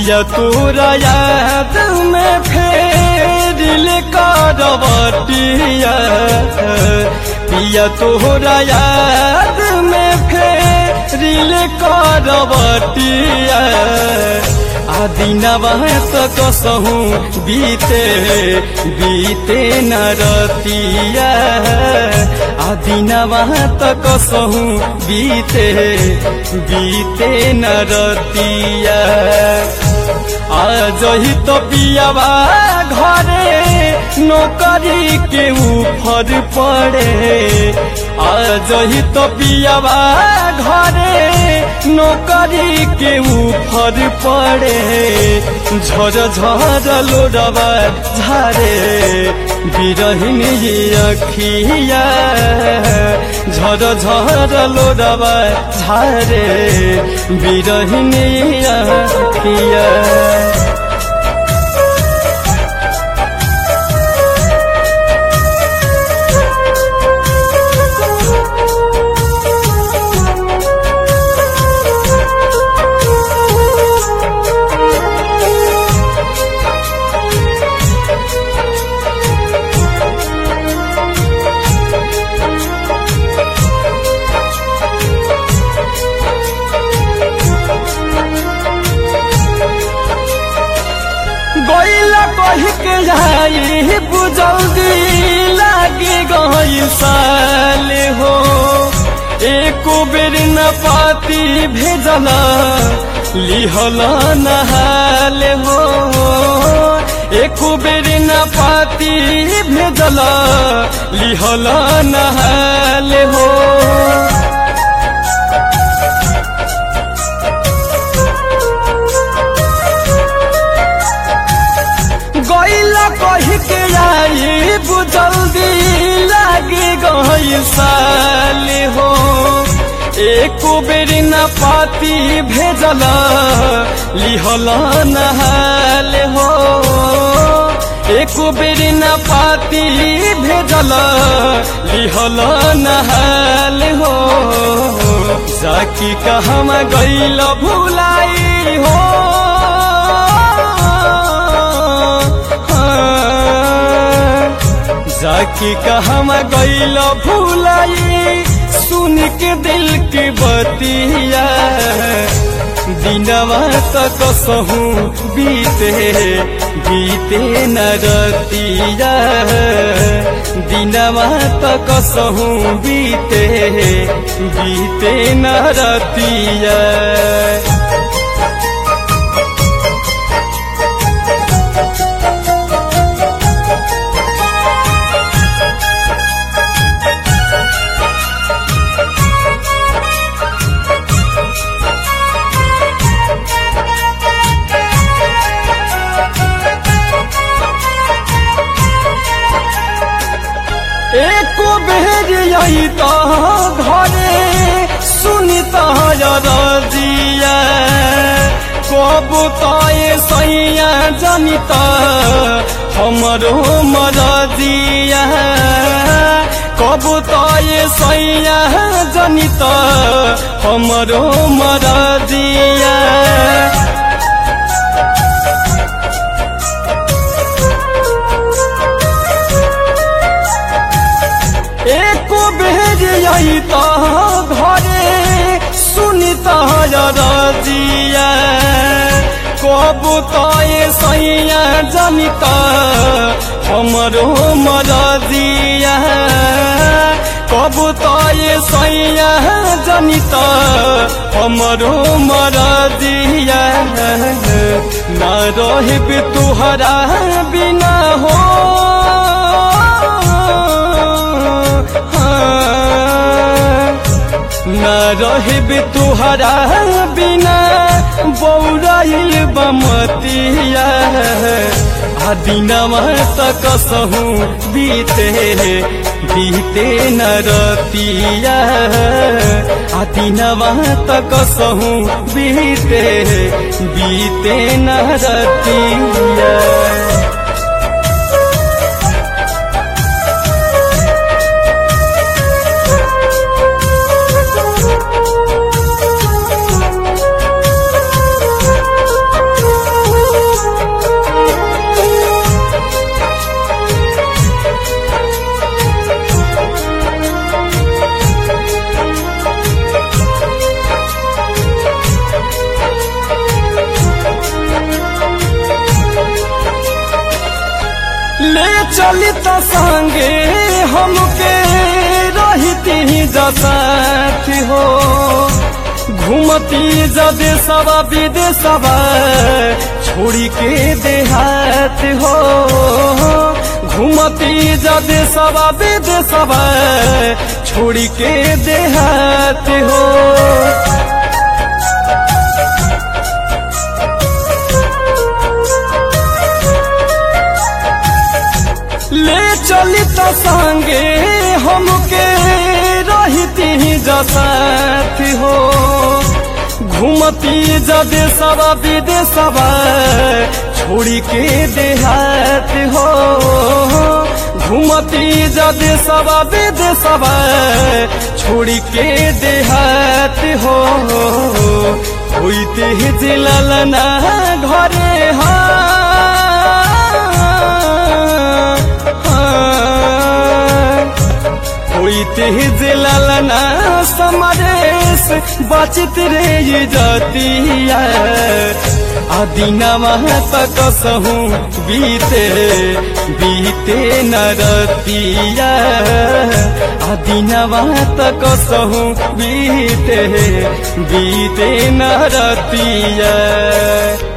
पिया तोरा याद में फेर करवटिया पिया तोरा याद में फेर करवटिया आदिनवा त कसहु बीते बीते न रतिया आदिनवा त कसहु बीते बीते न रतिया आज ही तो पियावा घरे नौकरी के ऊपर पड़े आज ही तो पियावा घरे नौकरी के ऊपर पड़े झर झर लोडवा झारे बिरहिन अखिया झर झर लोडवा झारे बिरहिन अखिया गईला कही के जाई बुझौदी लागे गई साल हो एको बेर न पाती भेजला लिहल नहाल हो एको बेर न पाती भेजला लिहल नहाल हो गईला कही के आई बुझल्दी लागे गई साल हो एको बेर न पाती भेजला लिहल नहाल हो एको बेर न पाती भेजला लिहल नहाल हो जाकी कहमा गईल भुलाई हो जाकी कहमा गईल भूलाई सुन के दिल की बतिया दिनवा तक सहू बीते बीते न रतिया दिनवा तक सहू बीते बीते न रतिया एको बेर यही तो घरे सुनी तजिया कब तय सैया जानी त हमरो मरजिया कब तय सैया जानी त हमरो मरजिया एको बेर यही तो घरे सुनी तजिया कब तय सैया जानी त हमरो मरजिया कब तय सैया जानी त हमरो मरजिया न रहब तुहरा बिना हो न रहब तुहरा बिना बौराइल बमतिया आ दिनवा तक सहू बीते बीते न रतिया आ दिनवा तक सहू बीते बीते न रतिया चली त संगे हमके रहती जसाथ हो घूमती जदे सवा विदेशवा छोड़ी के देहात हो घूमती जदे सवा विदेशवा छोड़ी के देहात हो ले चली त संगे हमके रहती जसाथ हो घूमती जदे सवा विदेशवा छोड़ी के देहात हो घूमती जदे सवा विदेशवा छोड़ी के देहात हो होइते जिलल ना घरे होइते जिलल ना समरेश बचित रे ये जतिया आदिनवा तक सहू बीते बीते नरतिया आदिनवा तक सहू बीते बीते नरतिया